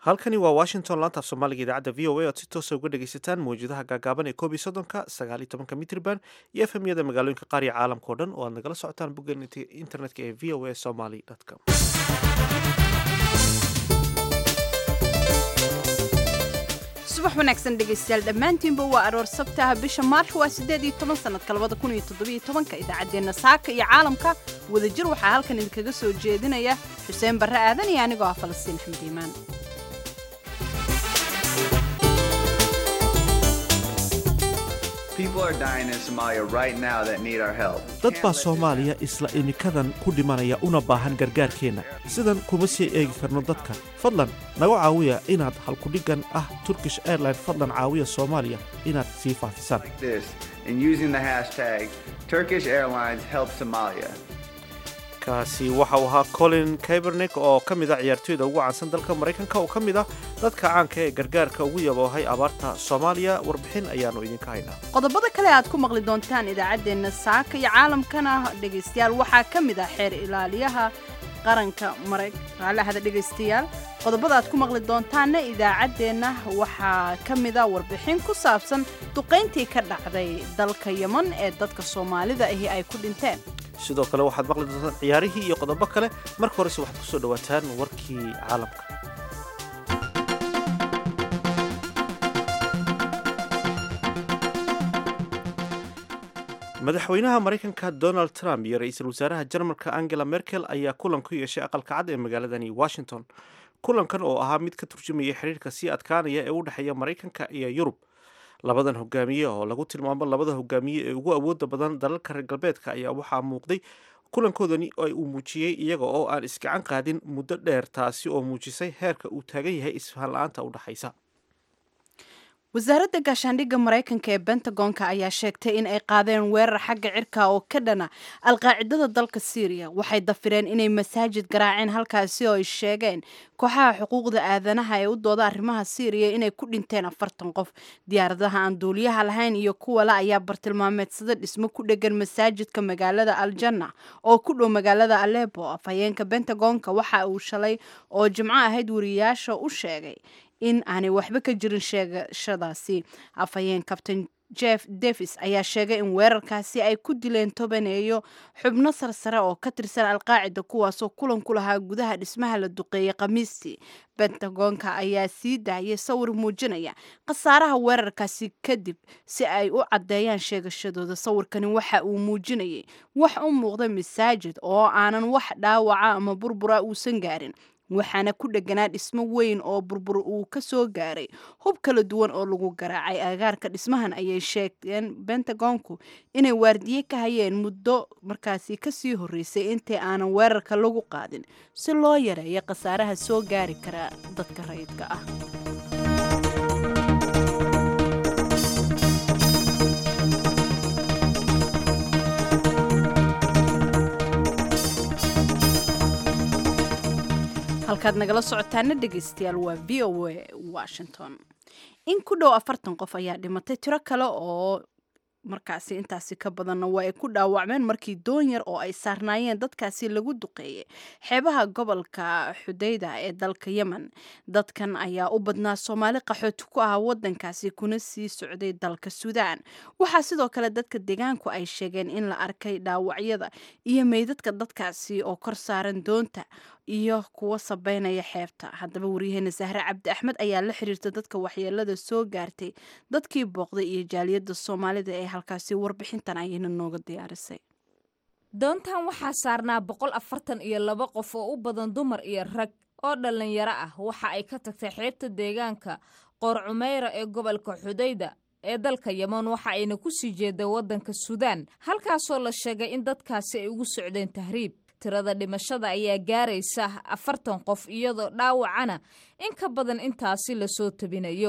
halkani waa washington laanta af soomaaliga idaacadda v o a oad si toosa uga dhegaysataan mawjadaha gaagaaban ee koob iyo soddonka sagaal iyo tobanka mitriban iyo efemyada magaalooyinka qaar iyo caalamka o dhan oo aad nagala socotaan bogga internetka ee v o a somaly com subax wanaagsan dhegaystayaal dhammaantiinba waa aroor sabtaha bisha maarch waa siddeed iyo toban sanadka labada kun iyo toddobiyo tobanka idaacaddeenna saaka iyo caalamka wadajir waxaa halkan idinkaga soo jeedinaya xuseen barre aadan iyo anigoo ah falastiin axmed iimaan dad baa soomaaliya isla imikadan ku dhimanaya una baahan gargaarkeenna sidan kuma sii eegi karno dadka fadlan naga caawiya inaad halkudhiggan ah turkish airline fadlan caawiya soomaaliya inaad sii faafisaan kaasi waxa uu ahaa colin kabernik oo ka mid a ciyaartoyda ugu caansan dalka maraykanka oo ka mid ah dadka caanka ee gargaarka ugu yaboohay abaarta soomaaliya warbixin ayaannu idinka haynaa qodobada kale aad ku maqli doontaan idaacaddeenna saaka iyo caalamkana dhegaystayaal waxaa ka mid ah xeer ilaaliyaha qaranka maraalahada dhegaystayaal qodobada aad ku maqli doontaanna idaacaddeenna waxaa ka mid a warbixin ku saabsan duqayntii ka dhacday dalka yeman ee dadka soomaalida ahi ay ku dhinteen sidoo kale waxaad maqli doontaan ciyaarihii iyo qodobo kale marka horese waxaad ku soo dhowaataan warkii caalamka madaxweynaha maraykanka donald trump iyo ra-iisul wasaaraha jarmalka angela merkel ayaa kulan ku yeeshay aqalka cad ee magaaladani washington kulankan oo ahaa mid ka turjumaya xiriirka sii adkaanaya ee u dhexeeya maraykanka iyo yurub labadan hogaamiye oo lagu tilmaamo labada hogaamiye ee ugu awooda badan dalalka reer galbeedka ayaa waxaa muuqday kulankoodani uu muujiyey iyaga oo aan isgacan qaadin muddo dheer taasi oo muujisay heerka uu taagan yahay isfahan la-aanta u dhexaysa wasaaradda gaashaandhigga maraykanka ee bentagonka ayaa sheegtay in ay qaadeen weerar xagga cirka oo ka dhana alqaacidada dalka syriya waxay dafireen inay masaajid garaaceen halkaasi oo ay sheegeen kooxaha xuquuqda aadanaha ee u dooda arrimaha syriya inay ku dhinteen afartan qof diyaaradaha aan duuliyaha lahayn iyo kuwa la ayaa bartilmaameedsada dhismo ku dhegan masaajidka magaalada aljanna oo ku dhow magaalada alebo afhayeenka bentagonka waxa uu shalay oo jimco ahayd wariyaasha u sheegay in aanay waxba ka jirin sheegashadaasi afhayeen kabtain jeff davis ayaa sheegay in weerarkaasi ay ku dileen tobaneeyo xubno sarsare oo ka tirsan alqaacida kuwaasoo kulan ku lahaa gudaha dhismaha la duqeeyey khamiistii bentagonka ayaa sii daayay sawir muujinaya khasaaraha weerarkaasi kadib si ay u caddeeyaan sheegashadooda sawirkani waxa uu muujinayay wax u muuqda masaajid oo aanan wax dhaawaca ama burbura uusan gaarin waxaana ku dheganaa dhismo weyn oo burbur uu ka soo gaaray hub kala duwan oo lagu garaacay agaarka dhismahan ayay sheegeen bentagonku inay waardiye ka hayeen muddo markaasi kasii horreysay intii aanan weerarka lagu qaadin si loo yareeyo khasaaraha soo gaari kara dadka rayidka ah halkaad nagala socotaana dhegaystayaal waa v o a washington in ku dhow afartan qof ayaa dhimatay tiro kale oo markaasi intaasi ka badanna waa ay ku dhaawacmeen markii doon yar oo ay saarnaayeen dadkaasi lagu duqeeyey xeebaha gobolka xudayda ee dalka yemen dadkan ayaa u badnaa soomaali qaxooti ku ah wadankaasi kuna sii socday dalka suudaan waxaa sidoo kale dadka deegaanku ay sheegeen in la arkay dhaawacyada iyo meydadka dadkaasi oo kor saaran doonta iyo kuwa sabeynaya xeebta haddaba waryaheena sahre cabdi axmed ayaa la xiriirta dadka waxyeelada soo gaartay dadkii booqday iyo jaaliyadda soomaalida ee halkaasi warbixintan ayayna nooga diyaarisay doontan waxaa saarnaa boqol afartan iyo laba qof oo u badan dumar iyo rag oo dhallinyaro ah waxa ay ka tagtay xeebta deegaanka qoor cumeyra ee gobolka xudayda ee dalka yeman waxa ayna ku sii jeeda waddanka suudaan halkaasoo la sheegay in dadkaasi ay ugu socdeen tahriib tirada dhimashada ayaa gaaraysa afartan qof iyadoo dhaawacana in ka badan intaasi lasoo tabinayo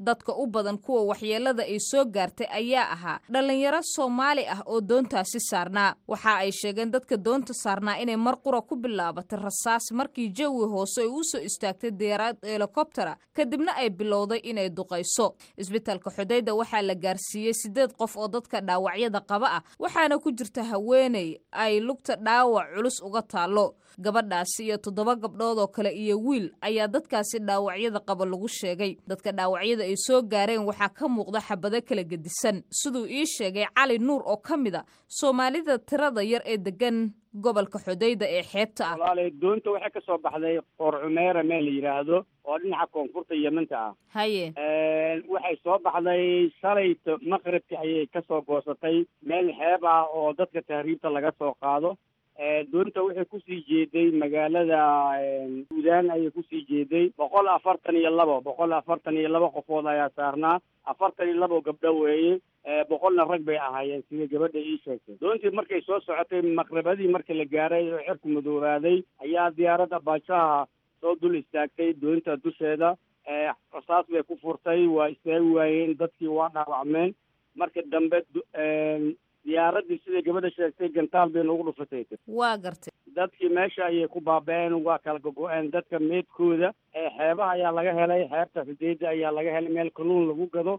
dadka u badan kuwa waxyeelada ay soo gaartay ayaa ahaa dhallinyaro soomaali ah oo doontaasi saarnaa waxa ay sheegeen dadka doonta saarnaa inay mar qura ku bilaabatay rasaas markii jawi hoose ay u soo istaagtay diyaarad helikobtera kadibna ay bilowday inay duqayso isbitaalka xudayda waxaa la gaarsiiyey siddeed qof oo dadka dhaawacyada qaba ah waxaana ku jirta haweeney ay lugta dhaawac culus uga taallo gabadhaasi iyo toddoba gabdhood oo kale iyo wiil ayaa dadkaasi dhaawacyada qaba lagu sheegay dadka dhaawacyada ay soo gaareen waxaa ka muuqda xabado kala gedisan siduu ii sheegay cali nuur oo ka mid a soomaalida tirada yar ee degan gobolka xudayda ee xeebta ah walaalay doonta waxay ka soo baxday qoor cumeera meel la yidhaahdo oo dhinaca koonfurta yemanta ah haye waxay soo baxday shalayto maqribki ayay ka soo goosatay meel xeeb ah oo dadka tahriibta laga soo qaado doonta waxay kusii jeeday magaalada suudaan ayay kusii jeeday boqol afartan iyo labo boqol afartan iyo labo qofood ayaa saarnaa afartan iyo labo gabdho weeye boqolna rag bay ahaayeen sida gabadha ii sheegtay doontii markay soo socotay maqribadii markii la gaaray oo cirku madoobaaday ayaa diyaaradda baajaha soo dul istaagtay doonta dusheeda rasaas bay ku furtay waa istaagi waayeen dadkii waa dhaawacmeen marka dambe diyaaraddii siday gabadha sheegtay gantaal bay noogu dhufatay waa gartay dadkii meesha ayay ku baaba-een waa kala gogo-een dadka meedkooda xeebaha ayaa laga helay xeebta xudeeda ayaa laga helay meel kaluun lagu gado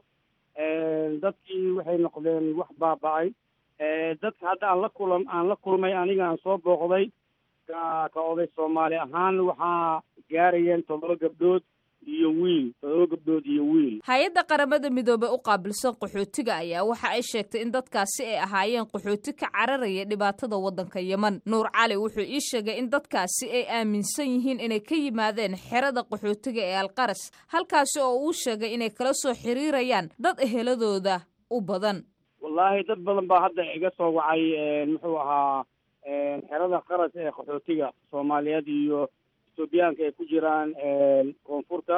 dadkii waxay noqdeen wax baaba-ay dadka hadda aan la kulam aan la kulmay aniga aan soo booqday ka ka oday soomaali ahaan waxaa gaarayeen toddoba gabdhood iyo wiil toddoba gabdhood iyo wiil hay-adda qaramada midoobey u qaabilsan qaxootiga ayaa waxa ay sheegtay in dadkaasi ay ahaayeen qaxooti ka cararaya dhibaatada waddanka yeman nuur cali wuxuu ii sheegay in dadkaasi ay aaminsan yihiin inay ka yimaadeen xerada qaxootiga ee alqaras halkaasi oo uu sheegay inay kala soo xiriirayaan dad eheladooda u badan wallaahi dad badan baa hadda iga soo wacay muxuu ahaa xerada qaras ee qaxootiga soomaaliyeed iyo etoobiyaanka ay ku jiraan koonfurta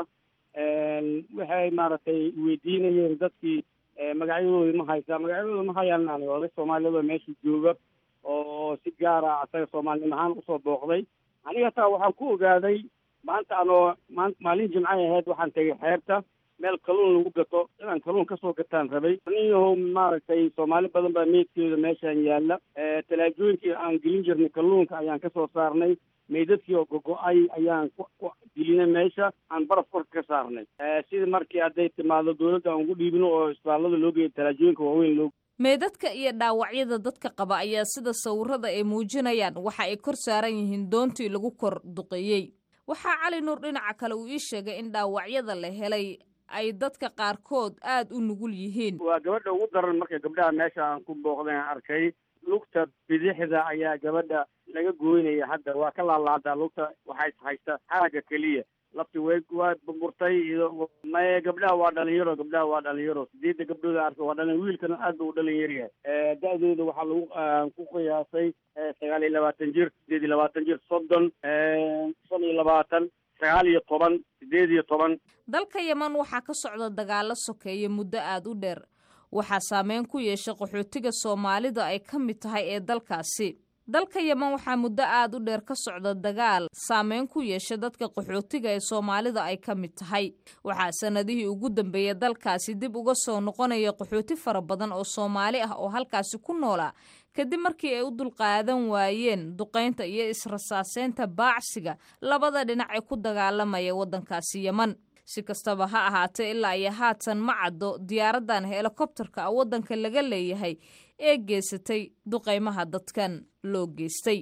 waxay maaragtay weydiinayeen dadkii magacyadoodi ma haysaa magacyadooda ma hayaan ani oday soomaaliyeed oo meesha jooga oo si gaara asaga soomaalinimo ahaan usoo booqday aniga hataa waxaan ku ogaaday maanta anoo maan maalin jimcay ahayd waxaan tegay xeebta meel kaluun lagu gato inaan kaluun kasoo gataan rabay aniyahow maaragtay soomaali badan baa meydkeeda meeshaan yaalla talaajooyinkii aan gelin jirnay kalluunka ayaan kasoo saarnay meydadkii oo gogo-ay ayaan ku gelinay meesha aan baraf korka ka saarnay sida markii hadday timaado dawladda aan ugu dhiibino oo isbitaallada loo geeyo talaajooyinka waaweyn loo meedadka iyo dhaawacyada dadka qaba ayaa sida sawirada ay muujinayaan waxa ay kor saaran yihiin doontii lagu kor duqeeyey waxaa cali nuur dhinaca kale uu ii sheegay in dhaawacyada la helay ay dadka qaarkood aada u nugul yihiin waa gabadha ugu daran marka gabdhaha meesha aan ku booqday aan arkay lugta bidixda ayaa gabadha laga gooynaya hadda waa ka laalaadaa lugta waxay haysta xaraga keliya lafti way waa burburtay maye gabdhaha waa dhalinyaro gabdhaha waa dhalinyaro sideedda gabdhooda arka waa dhalin wiilkana aad ba u dhalin yaryahay da-dooda waxaa lagu ku qiyaasay sagaal iyo labaatan jir sideed iyo labaatan jir soddon shan iyo labaatan sagaal iyo toban sideed iyo toban dalka yeman waxaa ka socda dagaalo sokeeya muddo aada u dheer waxaa saameyn ku yeeshay qaxootiga soomaalida ay ka mid tahay ee dalkaasi dalka yeman waxaa muddo aada u dheer ka socda dagaal saameyn ku yeesha dadka qaxootiga ee soomaalida ay ka mid tahay waxaa sanadihii ugu dambeeyay dalkaasi dib uga soo noqonaya qaxooti fara badan oo soomaali ah oo halkaasi ku noolaa kadib markii ay u dulqaadan waayeen duqaynta iyo israsaaseynta baacsiga labada dhinac ee ku dagaalamaya waddankaasi yeman si kastaba ha ahaatee ilaa iyo haatan ma caddo diyaaraddan helikobtarka waddanka laga leeyahay ee geysatay duqaymaha dadkan loo geystay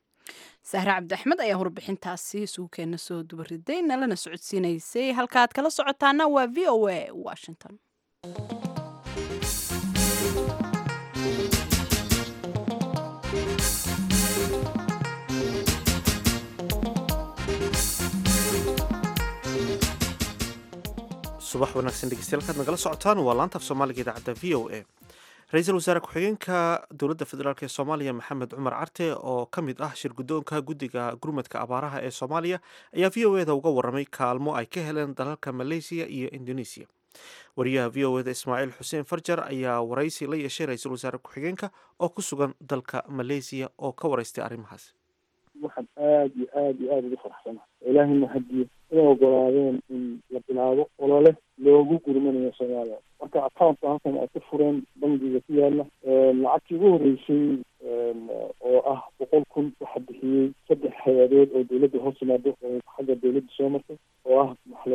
sahre cabdi axmed ayaa warbixintaasi suugkeenna soo dubariday nalana socodsiinaysay halkaaad kala socotaana waa v o a washington subax wanaagsan dhegeystayaal kaad nagala socotaan waa laanta af soomaaliga idaacadda v o a ra-iisul wasaare ku-xigeenka dowladda federaalk ee soomaaliya maxamed cumar carte oo ka mid ah shir guddoonka guddiga gurmadka abaaraha ee soomaaliya ayaa v o eda uga warramay kaalmo ay ka heleen dalalka maleysiya iyo indoneesiya wariyaha v o eda ismaaciil xuseen farjar ayaa waraysi la yeeshay ra-iisul wasaare ku-xigeenka oo ku sugan dalka maleysiya oo ka waraystay arrimahaas waxaan aada iyo aada iyo aada ugu faraxsana ilaahayna hadiyo inay ogolaadeen in la bilaabo olole loogu gurmanayo soomaaliya marka accountka halkan ay ka fureen bangiga ku yaala lacagtii ugu horreysay oo ah boqol kun waxaa bixiyey saddex hay-adood oo dawladda hoos yimaado oo xagga dawladda soo martay oo ah maxaa la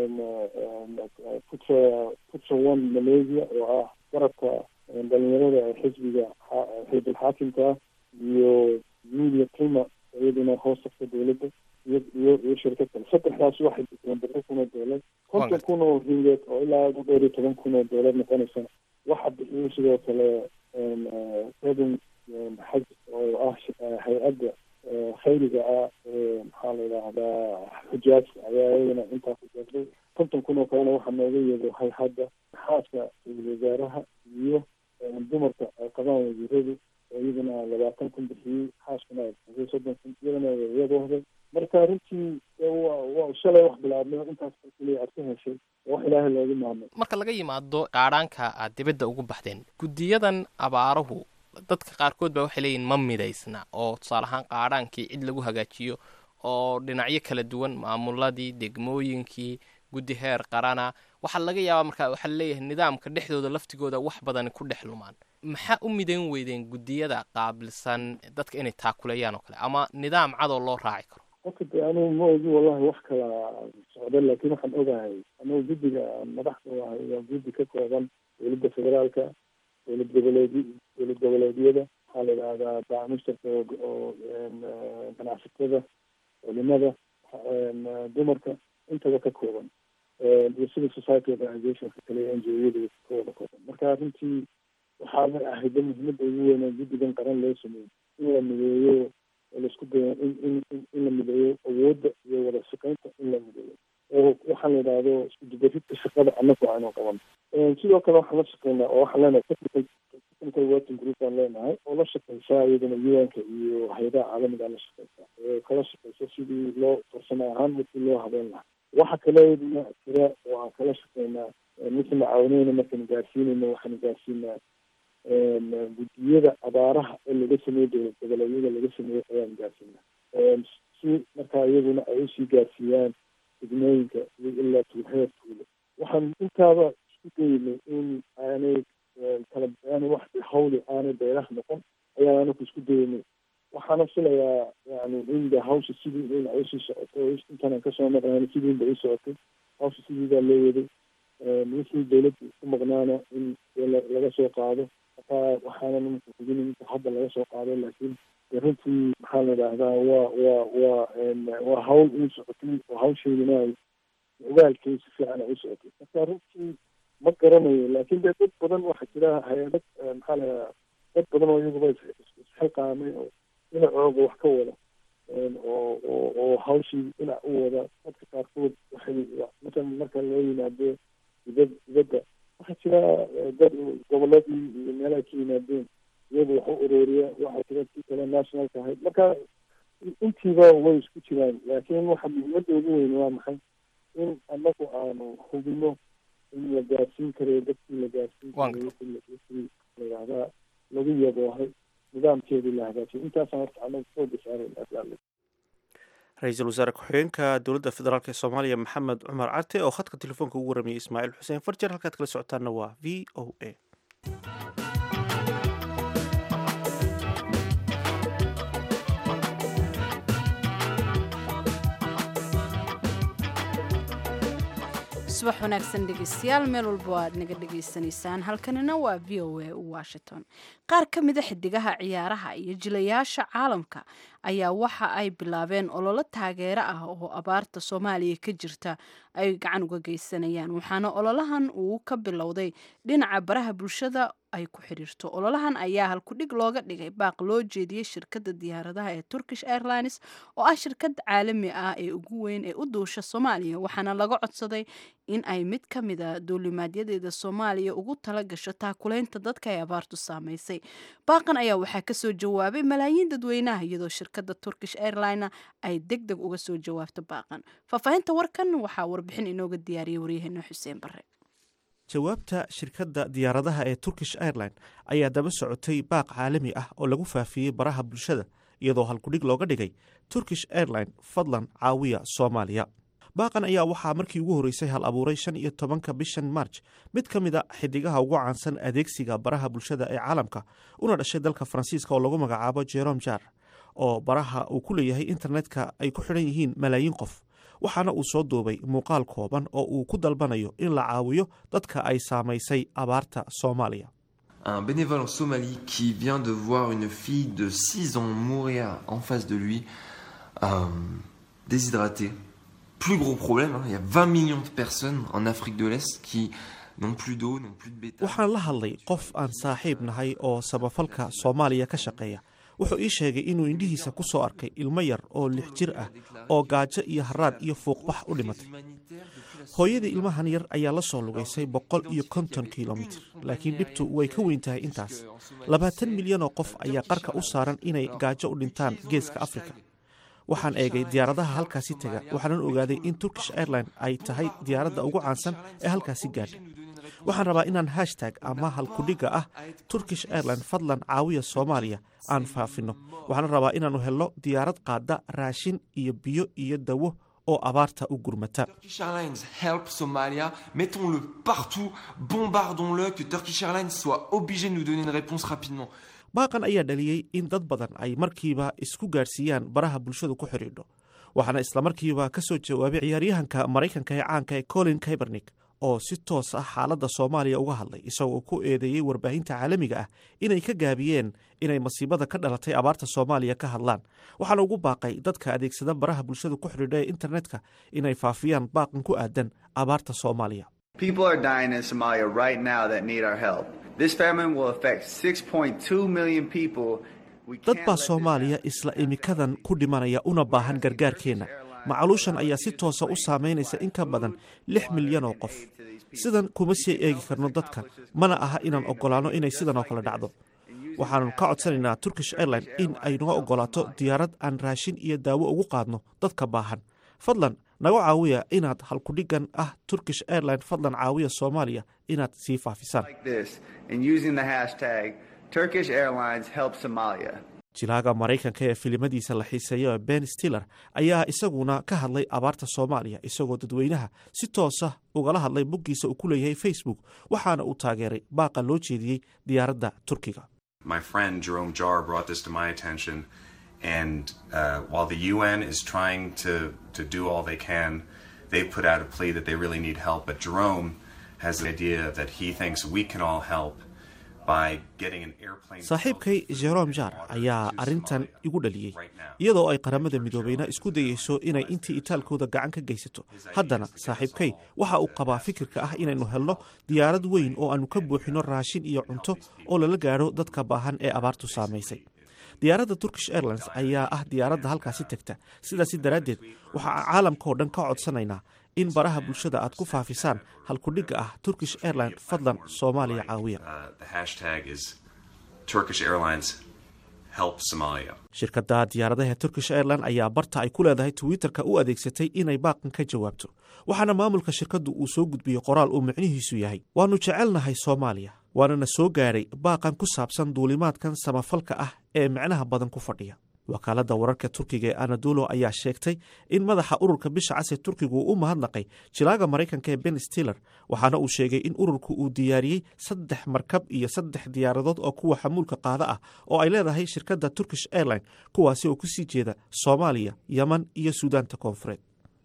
dhaha futra futra one malaysia oo ah garabka dhalinyarada ee xisbiga xisbul xaakimka iyo media prima iyaduna hoos tagta dawladda iyo iyo iyo shirkad kale saddexdaas waxay bixiyeen boqol kun oo doolar konton kun oo ringeed oo ilaa ugu dheer iyo toban kun oo doolar noqonaysana waxaa bixiyey sidoo kale seven xaj oo ah hay-adda khayriga ah ee maxaa la yidhaahdaa xujaajka ayaa iyadana intaa ku jeeday konton kun oo kalena waxaa nooga yeedo hay-hadda xaaska ra-iisul wasaaraha iyo dumarka ay qabaan wasiiradu oo iyadana labaatan kun bixiyey xaaskuna ay bixisay soddon kun iyadana iyadooda marka runtii waa shalay wax bilaabnay intaas kaliya aad ka heshay wax ilaahay loogu maamul marka laga yimaado qaadhaanka aad dibadda ugu baxdeen guddiyadan abaaruhu dadka qaarkood baa waxay leeyihin ma midaysna oo tusaale ahaan qaadhaankii cid lagu hagaajiyo oo dhinacyo kala duwan maamuladii degmooyinkii guddi heer qarana waxaa laga yaabaa markaa waxaa laleeyahay nidaamka dhexdooda laftigooda wax badani ku dhex lumaan maxaa u midayn weydeen guddiyada qaabilsan dadka inay taakuleeyaan oo kale ama nidaam cadoo loo raaci karo qofka de anugu ma ogi wallahi wax kala socda laakiin waxaan ogahay anugu guddiga madaxda ahay waa guddi ka kooban dowladda federaalka dowlad goboleed dowlad goboleedyada waxaa la yidhahdaa baamushtarka oo ganacsatada culimada dumarka intaba ka kooban iyo civil society organizationka kale n g o-yada ka wada kooban marka runtii waxaana ahayda muhiimada ugu weyn oo guddigan qaran loo sameeyo in la mideeyo oo laisku dayo in in in la mideeyo awoodda iyo wada shaqeynta in la mideeyo oo waxaa la yidhaahdo isku dubaridka shaqada anagu aanu qaban sidoo kale waxaan la shaqeynaa oo waxaan leenahay technical technical working group aan leenahay oo la shaqeysaa iyadana un-ka iyo hay-adaha caalamiga la shaqeysaa oo kala shaqeysa sidii loo farsamo ahaan markii loo habeyn lahaa waxa kale iyaduna jira oo aan kala shaqeynaa markii la caawinayna markaan gaarsiinayna waxaan gaarsiinaa guddiyada abaaraha ee laga sameeyo dowlad goboleedyada laga sameeyo ayaan gaarsiinaa si markaa iyaguna ay usii gaarsiiyaan degmooyinka iyo ilaa tuuheer tuulo waxaan intaaba isku daynay in aanay kala aanay wax hawli aanay beeraha noqon ayaan anaku isku daynay waxaana filayaa yani in de hawsha sidii in ay usii socoto intaanaan kasoo maqnaan sidii ba ii socotay hawsha sidii baa loo waday wixii dawladda ku maqnaana in laga soo qaado markaa waxaanan hubin inta hadda laga soo qaado laakiin runtii maxaa la idhaahdaa waa waa waa waa hawl ii socotay oo hawsheydina ay ogaalkay si fiican ay u socotay marka runtii ma garanayo laakiin dee dad badan waxaa jira hay-adad maxaa la idhahdaa dad badan oo iyaguba isxilqaamay oo dhinacooga wax ka wada oo oo oo hawshii dhinac u wada dadka qaarkood waxay masalan marka loo yimaado dibad dibadda waxaa jira dad goboladii iyo meelaha ka yimaadeen iyagu wax u ururiya waxaa jira kii kale nationalka ahayd marka intiiba way isku jiraan laakiin waxa muhiimadda ugu weyn waa maxay in anagu aanu hubino in la gaarsiin karayo dadkii la gaarsiin karayo wixii layihahdaa lagu yaboohay nidaamkeedii la hagaajiyo intaasaan horta anagu fooga saarayna ra-iisul wasaare ku-xigeenka dowladda federaalk ee soomaaliya maxamed cumar carte oo khadka telefoonka ugu waramayay ismaaciil xuseen farjer halkaad kala socotaanna waa v o a subax wanaagsan dhegeystayaal meel walba aad naga dhegaysanaysaan halkanina waa v o a washington qaar ka mida xidigaha ciyaaraha iyo jilayaasha caalamka ayaa waxa ay bilaabeen ololo taageero ah oo abaarta soomaaliya ka jirta ay gacan uga geysanayaan waxaana ololahan uu ka bilowday dhinaca baraha bulshada ay ku xiriirto ololahan ayaa halkudhig looga dhigay baaq loo jeediyey shirkadda diyaaradaha ee turkish airlines oo ah shirkad caalami ah ee ugu weyn ee u duusha soomaaliya waxaana laga codsaday in ay mid ka mida duulimaadyadeeda soomaaliya ugu tala gasho taakuleynta dadka ay abaartu saamaysay baaqan ayaa waxaa kasoo jawaabay malaayiin dadweynaha iyadoo shirkadda turkish airline ay deg deg uga soo jawaabto baaqan faahfaahinta warkan waxaa warbixin inooga diyaariyay waryaheena xuseen bare jawaabta shirkadda diyaaradaha ee turkish airline ayaa daba socotay baaq caalami ah oo lagu faafiyey baraha bulshada iyadoo halkudhig looga dhigay turkish airline fadlan caawiya soomaaliya baaqan ayaa waxaa markii ugu horreysay hal abuuray shan iyo tobanka bishan marj mid ka mid a xidigaha ugu caansan adeegsiga baraha bulshada ee caalamka una dhashay dalka faransiiska oo lagu magacaabo jerom jar oo baraha uu ku leeyahay internetka ay ku xidhan yihiin malaayiin qof waxaana uu soo duubay muuqaal kooban oo uu ku dalbanayo in la caawiyo dadka ay saamaysay abaarta soomaaliya Un bénévole en Somalie qui vient de voir une fille de 6 ans mourir en face de lui, euh, déshydratée. Plus gros problème, hein, il y a 20 millions de personnes en Afrique de l'Est qui n'ont plus d'eau, n'ont plus de bétail. waxaan la hadlay qof aan saaxiib nahay oo samafalka soomaaliya ka shaqeeya wuxuu ii sheegay inuu indhihiisa ku soo arkay ilmo yar oo lix jir ah oo gaajo iyo haraad iyo fuuqbax u dhimatay hooyadii ilmahan yar ayaa la soo lugaysay boqol iyo konton kilomitir laakiin dhibtu way ka weyn tahay intaas labaatan milyan oo qof ayaa qarka u saaran inay gaajo u dhintaan geeska afrika waxaan eegay diyaaradaha halkaasi tega waxaanan ogaaday in turkish airline ay tahay diyaaradda ugu caansan ee halkaasi gaadha waxaan rabaa inaan hashtag ama halkudhigga ah turkish airline fadlan caawiya soomaaliya aan faafino waxaan rabaa inaannu helno diyaarad qaada raashin iyo biyo iyo dawo oo abaarta u gurmata Turkish Airlines help Somalia, mettons-le partout, bombardons-le, que Turkish Airlines soit obligé de nous donner une réponse rapidement. baaqan ayaa dhaliyey in dad badan ay markiiba isku gaadhsiiyaan baraha bulshadu ku xidhiidho waxaana islamarkiiba ka soo jawaabay ciyaaryahanka maraykanka ee caanka ee colin kaebernik oo si toos ah xaaladda soomaaliya uga hadlay isagoo ku eedeeyey warbaahinta caalamiga ah inay ka gaabiyeen inay masiibada ka dhalatay abaarta soomaaliya ka hadlaan waxaana ugu baaqay dadka adeegsada baraha bulshada ku xidhiidha ee internetka inay faafiyaan baaqan ku aadan abaarta soomaaliya People are dying in Somalia right now that need our help. This famine will affect 6.2 million people. We dad can't baa let this soomaaliya isla imikadan ku dhimanaya una baahan gargaarkeenna macaluushan ayaa si toosa u saamaynaysa in ka badan lix milyan oo qof sidan kuma sii eegi karno dadkan mana aha inaan oggolaanno inay sidan oo kale dhacdo waxaanu ka codsanaynaa turkish airline in ay naga oggolaato diyaarad aan raashin iyo daawo ugu qaadno dadka baahan fadlan naga caawiya inaad halkudhiggan ah turkish airline fadlan caawiya soomaaliya inaad sii faafisaan like this and using the hashtag Turkish Airlines help Somalia. jilaaga maraykanka ee filimadiisa la xiiseeyo ben stiller ayaa isaguna ka hadlay abaarta soomaaliya isagoo dadweynaha si toosa ugala hadlay boggiisa uu ku leeyahay facebook waxaana uu taageeray baaqa loo jeediyey diyaaradda turkiga My friend Jerome Jarr brought this to my attention, and uh, while the UN is trying to, to do all they can, they put out a plea that they really need help. But Jerome has an idea that he thinks we can all help by getting an airplane. saaxiibkay jerom jar ayaa arrintan igu dhaliyey iyadoo ay qaramada midoobeyna isku dayeyso inay intii itaalkooda gacan ka geysato haddana saaxiibkay waxa uu qabaa fikirka ah inaynu helno diyaarad weyn oo aanu ka buuxino raashin iyo cunto oo lala gaadho dadka baahan ee abaartu saamaysay diyaaradda turkish airlines ayaa ah diyaaradda halkaasi tegta sidaasi daraaddeed waxaa caalamkaoo dhan ka codsanaynaa in baraha bulshada aad ku faafisaan halkudhigga ah turkish airline fadlan soomaaliya caawiya Uh, the hashtag is Turkish Airlines help Somalia. shirkadda diyaaradaha turkish airline ayaa barta ay ku leedahay twitterka u adeegsatay inay baaqan ka jawaabto waxaana maamulka shirkaddu uu soo gudbiyey qoraal uu micnihiisu yahay waannu jecelnahay soomaaliya waanana soo gaadhay baaqan ku saabsan duulimaadkan samafalka ah ee micnaha badan ku fadhiya wakaaladda wararka turkiga ee anadolo ayaa sheegtay in madaxa ururka bisha cas ee turkigu uu u mahadnaqay jilaaga maraykanka ee ben stiller waxaana uu sheegay in ururku uu diyaariyey saddex markab iyo saddex diyaaradood oo kuwa xamuulka qaada ah oo ay leedahay shirkadda turkish airline kuwaasi oo kusii jeeda soomaaliya yeman iyo suudaanta koonfureed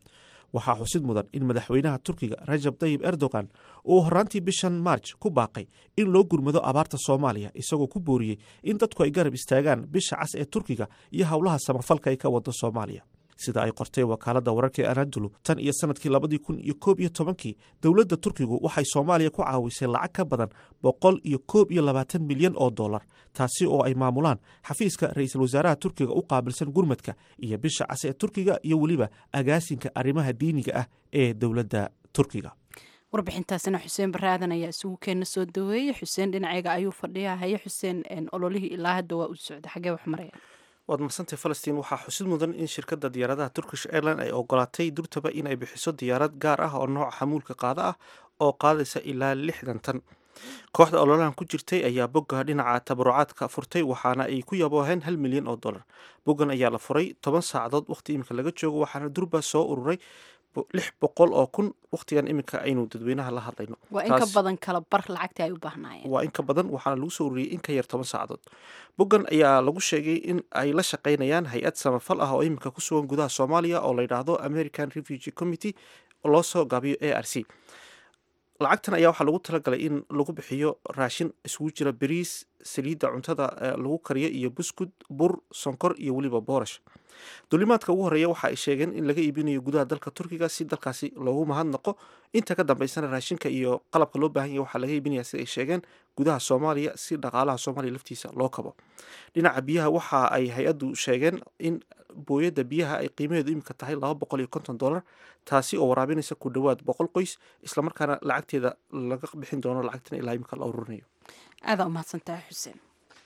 waxaa xusid mudan in madaxweynaha turkiga rajab tayib erdogan uu horaantii bishan maarj ku baaqay in loo gurmado abaarta soomaaliya isagoo ku booriyey in dadku ay garab istaagaan bisha cas ee turkiga iyo howlaha samafalka ay ka wado soomaaliya sida ay qortay wakaaladda wararka ee anadolu tan iyo sanadkii labadii kun iyo koob iyo tobankii dowladda turkigu waxay soomaaliya ku caawisay lacag ka badan boqol iyo koob iyo labaatan milyan oo dollar taasi oo ay maamulaan xafiiska ra-iisul wasaaraha turkiga u qaabilsan gurmadka iyo bisha cas ee turkiga iyo weliba agaasinka arrimaha diiniga ah ee dowladda turkiga warbixintaasina xuseen baraadan ayaa isugu keena soo daweeyey xuseen dhinacayga ayuu fadhiyaa haye xuseen ololihii ilaa hadda waa u socda xagee wax maraya waad madsantay falastiin waxaa xusid mudan in shirkadda diyaaradaha turkish airline ay ogolaatay durtaba in ay bixiso diyaarad gaar ah oo nooca xamuulka qaada ah oo qaadaysa ilaa lixdan tan kooxda ololahan ku jirtay ayaa bogga dhinaca tabarucaadka furtay waxaana ay ku yabooheen hal milyan oo dollar boggan ayaa la furay toban saacadood waqti iminka laga joogo waxaana durba soo ururay lix boqol oo kun waqtigan iminka aynu dadweynaha la hadlayno waa in ka badan kala bar lacagtii ay u baahnaayeen waa in ka badan waxaana lagu soo ururiyey in ka yar toban saacadood boggan ayaa lagu sheegay in ay la shaqaynayaan hay-ad samafal ah oo iminka ku sugan gudaha soomaaliya oo la yidhaahdo american refugee committee oo loo soo gaabiyo a r c lacagtan ayaa waxaa lagu talagalay in lagu bixiyo raashin isugu jira bariis saliidda cuntada lagu kariyo iyo buskud bur sonkor iyo weliba boorash duulimaadka ugu horreeya waxa ay sheegeen in laga iibinayo gudaha dalka turkiga si dalkaasi loogu mahadnaqo inta ka dambeysana raashinka iyo qalabka loo baahan yahy waxaa laga iibinaya sida ay sheegeen gudaha soomaaliya si dhaqaalaha soomaaliya laftiisa loo kabo dhinaca biyaha waxa ay hay-addu sheegeen in booyadda biyaha ay qiimaheedu iminka tahay laba boqol iyo konton dollar taasi oo waraabinaysa ku dhowaad boqol qoys islamarkaana lacagteeda laga bixin doono lacagtan ilaa iminka la ururinayo aadaa umahadsantahay xuseen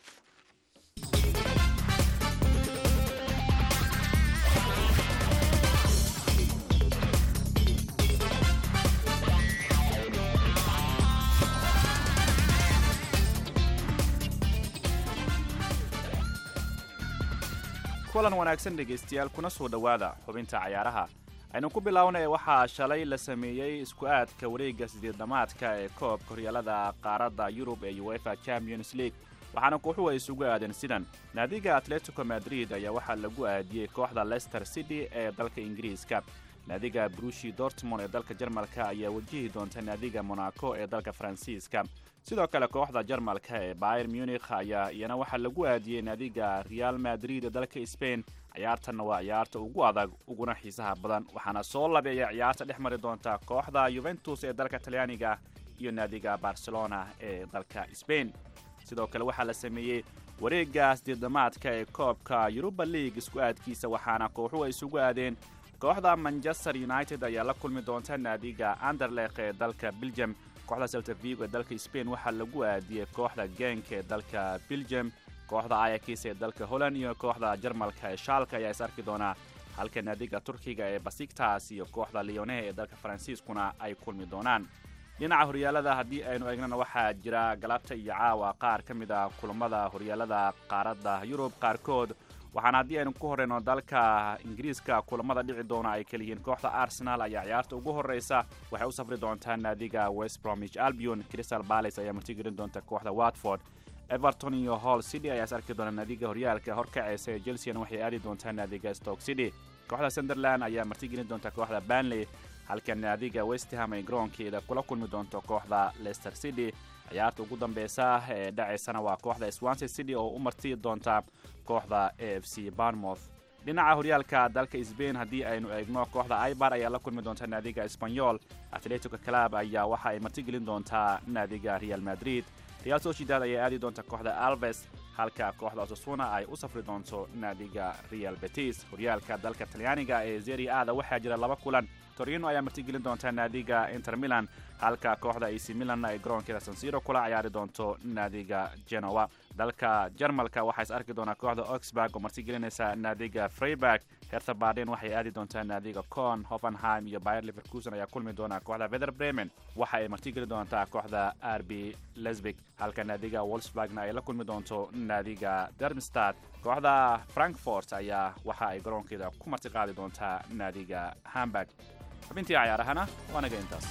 kulan wanaagsan dhegaystayaal kuna soo dhowaada xubinta cayaaraha aynu ku bilownay waxaa shalay la sameeyey isku aadka wareegga sideedamaadka ee koobka horyaalada qaaradda yurub ee uefa champions league waxaana kooxuhu ay isugu aadeen sidan naadiga atletico madrid ayaa waxaa lagu aadiyey kooxda leicester city ee dalka ingiriiska naadiga brushi dortmond ee dalka jarmalka ayaa wajihi doonta naadiga monaco ee dalka faransiiska sidoo kale kooxda jarmalka ee bayer munikh ayaa iyana waxaa lagu aadiyey naadiga real madrid ee dalka spain ciyaartanna waa ciyaarta ugu adag uguna xiisaha badan waxaana soo labeeya ciyaarta dhex mari doonta kooxda yuventus ee dalka talyaaniga iyo naadiga barcelona ee dalka spain sidoo kale waxaa la sameeyey wareegga sideedamaadka ee koobka yuruba league isku aadkiisa waxaana kooxuhu ay isugu aadeen kooxda manchester united ayaa la kulmi doonta naadiga anderlekh ee dalka belgium kooxda celta vigo ee dalka spain waxaa lagu aadiyey kooxda genk ee dalka belgium kooxda ayakis ee dalka holland iyo kooxda jarmalka ee shaalka ayaa is arki doonaa halka naadiga turkiga ee basiktas iyo kooxda leonehe ee dalka faransiiskuna ay kulmi doonaan dhinaca horyaalada haddii aynu eegnana waxaa jira galabta iyo caawa qaar ka mid a kulammada horyaalada qaaradda yurub qaarkood waxaana haddii aynu ku horreyno dalka ingiriiska kulamada dhici doona ay kala yihiin kooxda arsenal ayaa ciyaarta ugu horreysa waxay u safri doontaa naadiga west bromwich albion crystal palace ayaa martigelin doonta kooxda watford everton iyo hall city ayaa is arki doona naadiga horyaalka horkaceysa ee chelseana waxay aadi doontaa naadiga stoke city kooxda sunderland ayaa martigelin doonta kooxda banley halka naadiga westham ay garoonkeeda kula kulmi doonto kooxda leicester city ciyaarta ugu dambeysa ee dhacaysana waa kooxda swansea city oo u marti doonta kooxda a f c barnmouth dhinaca horyaalka dalka sbain haddii aynu eegno kooxda ibar ayaa la kulmi doonta naadiga espanyol atletico club ayaa waxa ay martigelin doontaa naadiga real madrid real sociedad ayaa aadi doonta kooxda alves halka kooxda osasuna ay u safri doonto naadiga real betis horyaalka dalka talyaaniga ee zeri ada waxaa jira laba kulan torino ayaa martigelin doonta naadiga inter milan halka kooxda ac milan ay garoonkeeda sansiro kula ciyaari doonto naadiga genoa dalka jarmalka waxaa is arki doonaa kooxda oxburg oo martigelinaysa naadiga freiburg hertha baden waxay aadi doontaa naadiga con hoffenheim iyo bayer leverkusen ayaa kulmi doona kooxda vether bremen waxa ay martigeli doontaa kooxda rb lesbig halka naadiga wolfsburgna ay la kulmi doonto naadiga dermstad kooxda frankfort ayaa waxa ay garoonkeeda ku martiqaadi doontaa naadiga hamburg xubintii cayaarahana waa naga intaas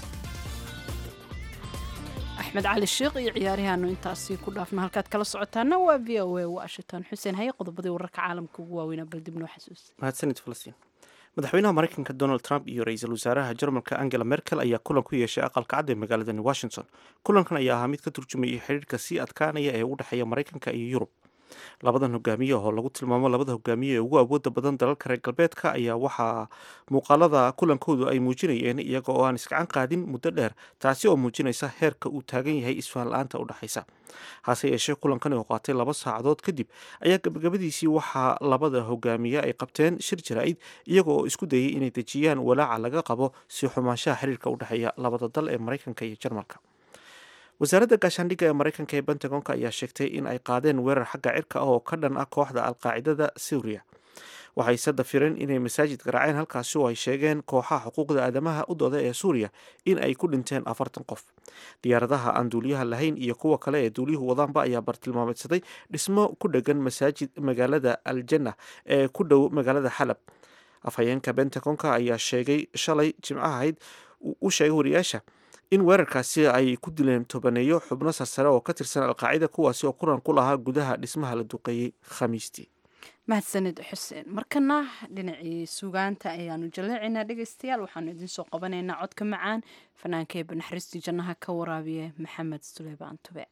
axmed cali sheekh iyo ciyaarihaanu intaasi ku dhaafna halkaad kala socotaana waa v o a washington xuseen haye qodobadii wararka caalamka ugu waaweynaa bal dib noo xasuus mahadsanid falastiin madaxweynaha maraykanka donald trump iyo ra-iisul wasaaraha jarmalka angela merkel ayaa kulan ku yeeshay aqalka cad ee magaaladani washington kulankan ayaa ahaa mid ka turjumayay xiriirka sii adkaanaya ee u dhexeeya maraykanka iyo yurub labadan hogaamiye oo lagu tilmaamo labada hogaamiye ee ugu awooda badan dalalka reer galbeedka ayaa waxaa muuqaalada kulankoodu ay muujinayeen iyaga oo aan iskacan qaadin muddo dheer taasi oo muujinaysa heerka uu taagan yahay isfahan la-aanta u dhexaysa hase yeeshee kulankan oo qaatay laba saacadood kadib ayaa gabagabadiisii waxaa labada hogaamiye ay qabteen shir jaraa'id iyaga oo isku dayay inay dejiyaan walaaca laga qabo sii xumaanshaha xiriirka u dhexeeya labada dal ee maraykanka iyo jarmalka wasaaradda gaashaandhigga ee maraykanka ee pentagonka ayaa sheegtay in ay qaadeen weerar xagga cirka ah oo ka dhan ah kooxda alqaacidada suuriya waxayse dafireen inay masaajid garaaceen halkaasi oo ay sheegeen kooxaha xuquuqda aadamaha u dooda ee suuriya in ay ku dhinteen afartan qof diyaaradaha aan duuliyaha lahayn iyo kuwa kale ee duuliyuhu wadaanba ayaa bartilmaameedsaday dhismo ku dhegan masaajid magaalada aljanna ee ku dhow magaalada xalab afhayeenka bentagonka ayaa sheegay shalay jimcaha ahayd u sheegay wariyaasha in weerarkaasi ay ku dileen tobaneeyo xubno sarsare oo ka tirsan alqaacida kuwaasi oo kulan ku lahaa gudaha dhismaha la duqeeyey khamiistii mahadsanid xuseen markana dhinacii sugaanta ayaanu jaleecaynaa dhegeystayaal waxaanu idinsoo qabanaynaa codka macaan fanaanka ee banaxariistii jannaha ka waraabiya maxamed suleymaan tube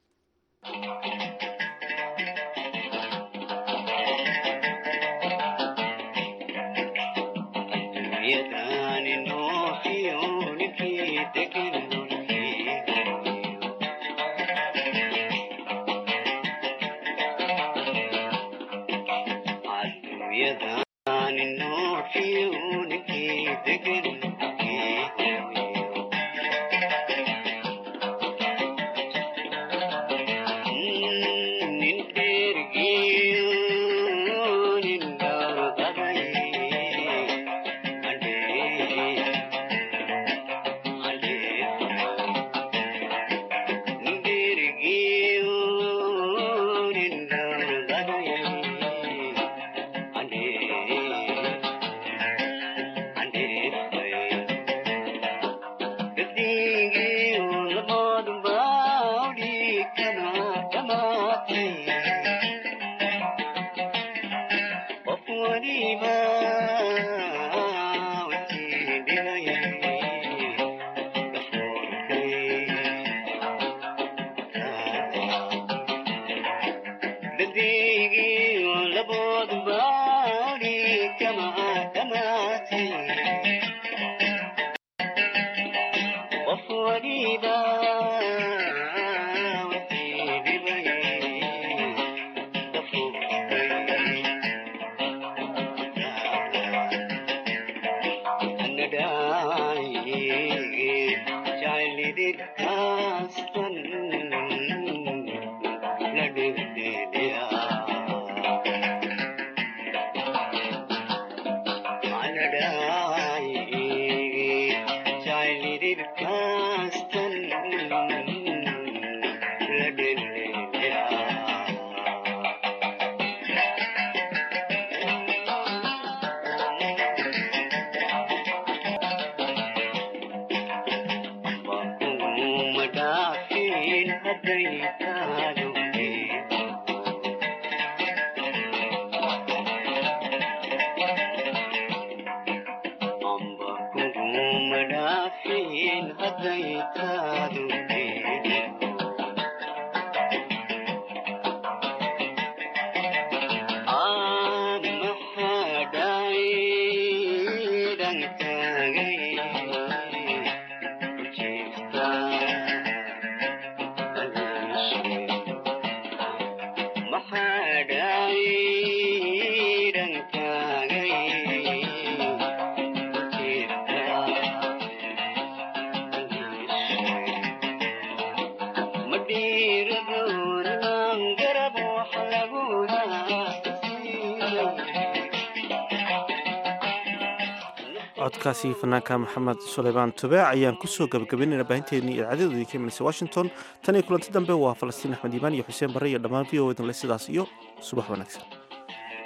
codkaasi fanaanka maxamed suleymaan tube ayaan kusoo gabagabaynayna baahinteennii idaacadadoodii ka imanaysa washington tan iyo kulanti dambe waa falastiin axmed iimaan iyo xuseen barre iyo dhammaan v o edanle sidaas iyo subax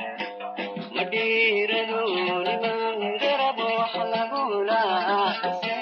wanaagsan